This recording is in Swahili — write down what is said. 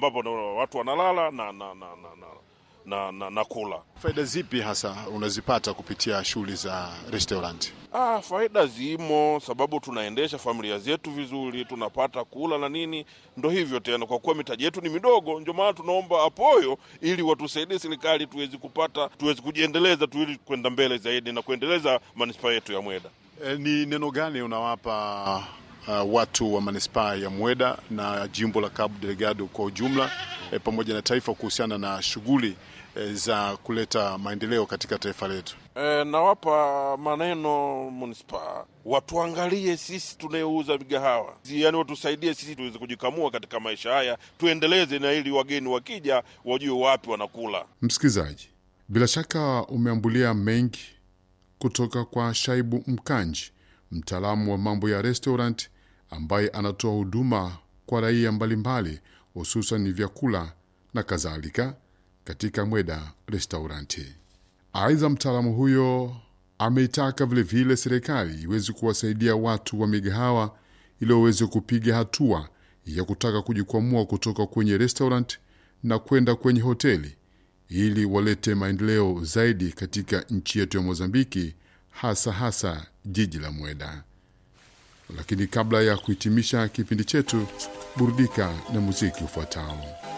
ambapo na watu wanalala na, na, na, na, na, na, na, na kula. Faida zipi hasa unazipata kupitia shughuli za restaurant? Ah, faida zimo, sababu tunaendesha familia zetu vizuri, tunapata kula na nini. Ndo hivyo tena, kwa kuwa mitaji yetu ni midogo, ndio maana tunaomba apoyo ili watusaidie serikali tuwezi kupata, tuwezi kujiendeleza tu, ili kwenda mbele zaidi na kuendeleza manispaa yetu ya Mweda. E, ni neno gani unawapa uh, watu wa manispaa ya Mweda na jimbo la Cabo Delgado kwa ujumla e, pamoja na taifa kuhusiana na shughuli e, za kuleta maendeleo katika taifa letu? E, nawapa maneno manispaa watuangalie sisi tunayouza migahawa, yaani watusaidie sisi tuweze kujikamua katika maisha haya, tuendeleze, na ili wageni wakija wajue wapi wanakula. Msikilizaji, bila shaka umeambulia mengi kutoka kwa Shaibu Mkanji, mtaalamu wa mambo ya restaurant ambaye anatoa huduma kwa raia mbalimbali, hususan vyakula na kadhalika katika Mweda Restauranti. Aidha, mtaalamu huyo ameitaka vilevile serikali iweze kuwasaidia watu wa migahawa ili waweze kupiga hatua ya kutaka kujikwamua kutoka kwenye restaurant na kwenda kwenye hoteli ili walete maendeleo zaidi katika nchi yetu ya Mozambiki, hasa hasa jiji la Mweda. Lakini kabla ya kuhitimisha kipindi chetu, burudika na muziki ufuatao.